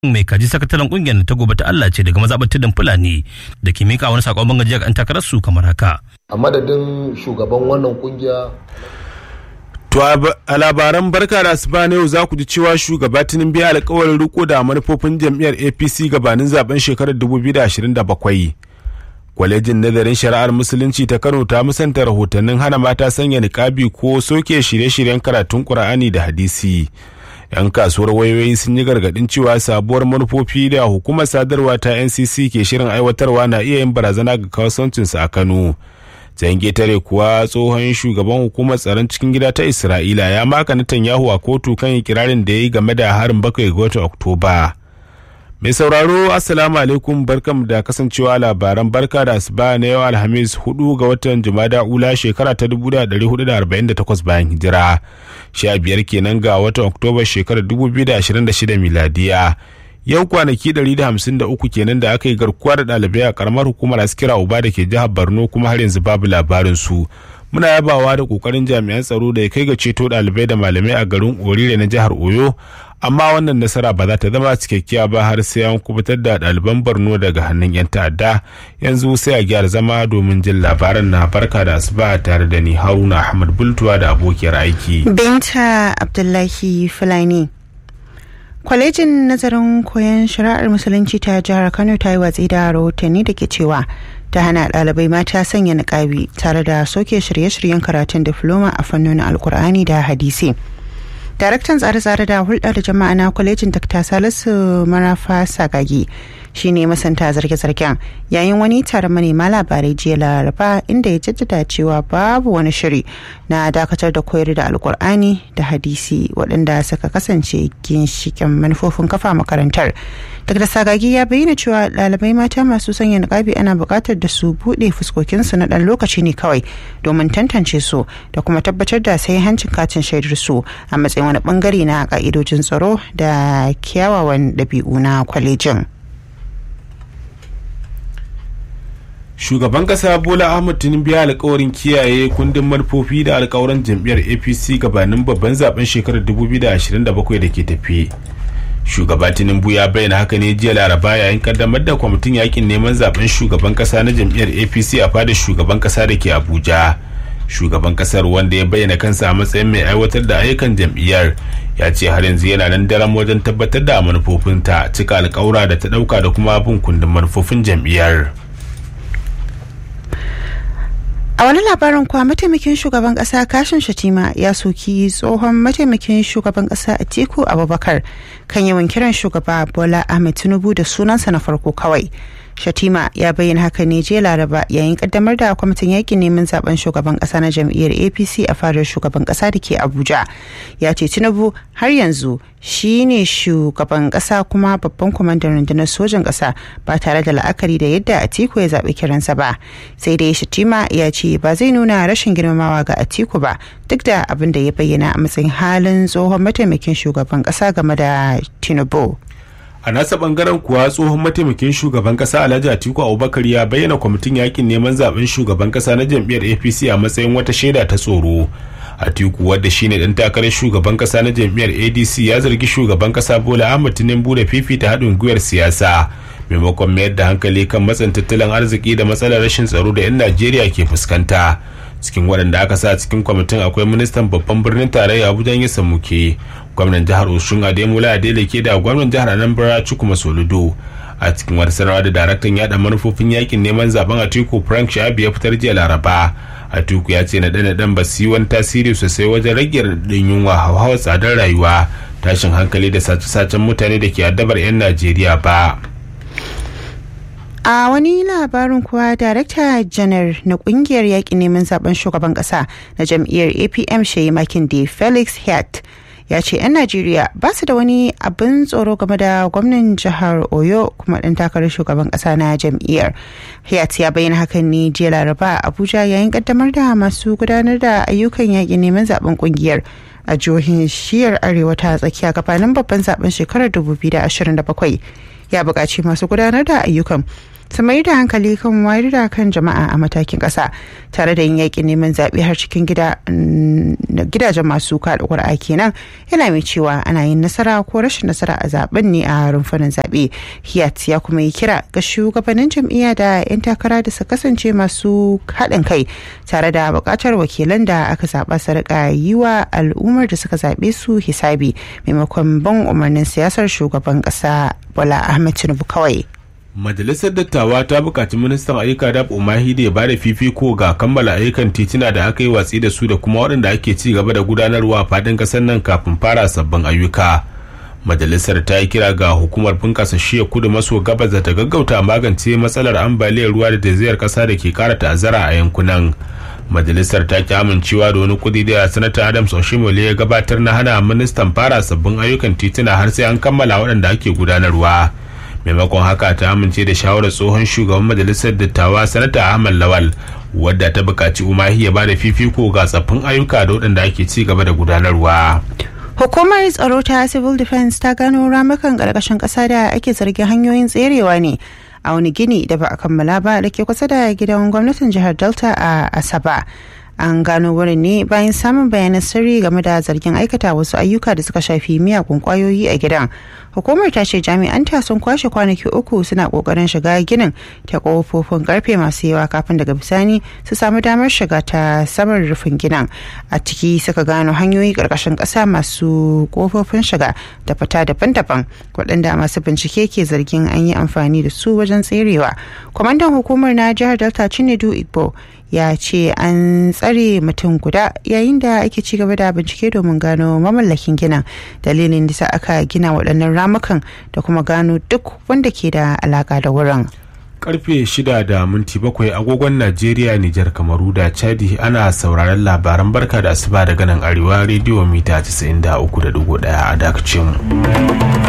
mai kaji sakataren kungiyar ta gobe ta Allah ce daga mazaɓar tudun Fulani da ke mika wani sakon bangajiya ga 'yan takarar su kamar haka. A madadin shugaban wannan kungiya To a labaran barka da asuba na yau za ku ji cewa shugaba Tinubu ya alkawarin riko da manufofin jam'iyyar APC gabanin zaben shekarar 2027. Kwalejin nazarin shari'ar musulunci ta Kano ta musanta rahotannin hana mata sanya niƙabi ko soke shirye-shiryen karatun Ƙur'ani da hadisi. 'Yan kasuwar wayoyi sun yi gargaɗin cewa sabuwar manufofi da hukumar sadarwa ta NCC ke shirin aiwatarwa na iya yin barazana ga kasuwancinsu a Kano. can getare kuwa tsohon shugaban hukumar tsaron cikin gida ta isra'ila ya maka netanyahu a kotu kan ikirarin da ya yi game da harin bakwai ga watan oktoba mai sauraro assalamu alaikum barkam da kasancewa labaran barka da asuba na yau alhamis 4 ga watan jumada ula shekara ta 1448 bayan hijira 15 kenan ga watan oktoba shekarar 2026 miladiya yau kwanaki 153 kenan da aka yi garkuwa da ɗalibai a karamar hukumar askira uba da ke jihar borno kuma har yanzu babu labarin su muna yabawa da kokarin jami'an tsaro da ya kai ga ceto ɗalibai da malamai a garin orire na jihar oyo amma wannan nasara ba za ta zama cikakkiya ba har sai an kubutar da ɗaliban borno daga hannun 'yan ta'adda yanzu sai a gyara zama domin jin labaran na barka da asuba tare da ni haruna ahmad bultuwa da abokiyar aiki binta abdullahi fulani kwalejin nazarin koyon shari'ar musulunci ta jihar kano ta yi watsi da rahotanni da ke cewa ta hana ɗalibai mata sanya niƙabi tare da soke shirye-shiryen karatun difloma a fannonin alkur'ani da hadisi daraktan tsare-tsare da hulɗa da jama'a na kwalejin dr salisu marafa sagagi shine masanta zarge-zargen yayin wani taron manema labarai jiya laraba inda ya jaddada cewa babu wani shiri na dakatar da koyar da alkur'ani da hadisi waɗanda suka kasance ginshikin manufofin kafa makarantar dr sagagi ya bayyana cewa ɗalibai mata masu sanya niƙabi ana buƙatar da su buɗe fuskokinsu na ɗan lokaci ne kawai domin tantance su da kuma tabbatar da sai hancin katin shaidar su a matsayin wani bangare na ƙa'idojin tsaro da kyawawan ɗabi'u na kwalejin. shugaban kasa bola ahmad tinubu ya alkawarin kiyaye kundin manufofi da alkawaran jam'iyyar apc gabanin babban zaben shekarar 2027 da ke tafi shugaba tinubu ya bayyana haka ne jiya laraba yayin kaddamar da kwamitin yakin neman zaben shugaban kasa na jam'iyyar apc a fadar shugaban kasa da ke abuja shugaban kasar wanda ya bayyana kansa a matsayin mai aiwatar da ayyukan jam'iyyar ya ce har yanzu yana nan daren wajen tabbatar da manufofinta cika alkawura da ta dauka da kuma bin kundin manufofin jam'iyyar a wani labarin kuwa mataimakin shugaban kasa kashin shatima ya soki tsohon mataimakin shugaban kasa atiku abubakar kan yawan kiran shugaba bola ahmed tinubu da sunansa na farko kawai shatima ya bayyana haka ne jiya laraba yayin kaddamar da kwamitin yakin neman zaben shugaban kasa na jam'iyyar apc a fadar shugaban kasa da ke abuja ya ce tinubu har yanzu shi ne shugaban kasa kuma babban kwamandan rundunar sojan kasa ba tare da la'akari da yadda atiku ya zaɓi kiransa ba sai dai shatima ya ce ba zai nuna rashin girmamawa ga atiku ba duk da abin da ya bayyana a matsayin halin tsohon mataimakin shugaban kasa game da tinubu a nasa bangaren kuwa tsohon mataimakin shugaban kasa alhaji atiku abubakar ya bayyana kwamitin yakin neman zaben shugaban kasa na jam'iyyar apc a matsayin wata shaida ta tsoro atiku wadda shine dan takarar shugaban kasa na jam'iyyar adc ya zargi shugaban kasa bola ahmad tinubu da fifita haɗin gwiwar siyasa maimakon mayar da hankali kan matsin tattalin arziki da matsalar rashin tsaro da 'yan najeriya ke fuskanta cikin waɗanda aka sa cikin kwamitin akwai ministan babban birnin tarayya abuja ya samuke gwamnan jihar oshun ademola adeleke da gwamnan jihar anambra chukwuma soludo a cikin wata sanarwa da daraktan yada manufofin yakin neman zaben atiku frank shabi ya fitar jiya laraba atiku ya ce na ɗan ɗan ba su yi wani tasiri sosai wajen rage raɗaɗin yunwa hauhawar tsadar rayuwa tashin hankali da sace-sacen mutane da ke addabar 'yan najeriya ba a wani labarin kuwa darakta janar na kungiyar yaƙi neman zaben shugaban ƙasa na jam'iyyar apm shayi makin da felix hat ya ce 'yan najeriya ba su da wani abin tsoro game da gwamnan jihar oyo kuma ɗan takarar shugaban ƙasa na jam'iyyar hayat ya bayyana hakan ne jiya laraba a abuja yayin kaddamar da masu gudanar da ayyukan yaƙi neman zaben kungiyar a jihohin shiyar arewa ta tsakiya gabanin babban zaben shekarar 2027 ya buƙaci masu gudanar da ayyukan su mai da hankali kan wayar da kan jama'a a matakin ƙasa tare da yin yaƙin neman zaɓe har cikin gidajen masu kaɗa ƙuri'a kenan yana mai cewa ana yin nasara ko rashin nasara a zaben ne a rumfunan zaɓe hiyat ya kuma yi kira ga shugabannin jam'iyya da 'yan takara da su kasance masu haɗin kai tare da buƙatar wakilan da aka zaɓa su riƙa yi wa al'ummar da suka zaɓe su hisabi maimakon ban umarnin siyasar shugaban ƙasa bola ahmed tinubu kawai majalisar dattawa ta buƙaci ministan ayyuka da umahi da ya bada fifiko ga kammala ayyukan titina da aka yi watsi da su da kuma waɗanda ake ci gaba da gudanarwa a faɗin ƙasar nan kafin fara sabbin ayyuka majalisar ta yi kira ga hukumar bunƙasa shiya kudu maso gabas da ta gaggauta magance matsalar ambaliyar ruwa da zaizayar ƙasa da ke ƙara ta'azzara a yankunan majalisar ta ki amincewa da wani kudi da sanata adams oshimole ya gabatar na hana ministan fara sabbin ayyukan tituna har sai an kammala waɗanda ake gudanarwa maimakon haka ta amince da shawarar tsohon shugaban majalisar dattawa sanata ahmad lawal wadda ta buƙaci umahi ya ba da fifiko ga tsaffin ayyuka da waɗanda ake ci gaba da gudanarwa Hukumar tsaro ta Civil Defense ta gano ramukan ƙarƙashin ƙasa da ake zargin hanyoyin tserewa ne a wani gini da ba a kammala ba da ke kusa da gidan gwamnatin jihar Delta a Asaba. An gano wurin ne bayan samun bayanan sirri game da zargin aikata wasu ayyuka da suka shafi miyagun kwayoyi a gidan. Hukumar ta ce jami'anta sun kwashe kwanaki uku suna kokarin shiga ginin ta kofofin karfe masu yawa kafin daga bisani su samu damar shiga ta saman rufin ginin. A ciki suka gano hanyoyi karkashin ƙasa masu kofofin shiga da fita daban-daban waɗanda masu bincike ke zargin an yi amfani da su wajen tserewa. Kwamandan hukumar na jihar Delta Chinedu Igbo ya ce an tsare mutum guda yayin da ake ci gaba da bincike domin gano mamallakin ginin dalilin da aka gina waɗannan ramukan da kuma gano duk wanda ke da alaka da wurin. karfe shida da minti bakwai agogon najeriya nijar kamaru da chadi ana sauraron labaran barka da asuba daga nan arewa rediyo mita 93.1 a dakacin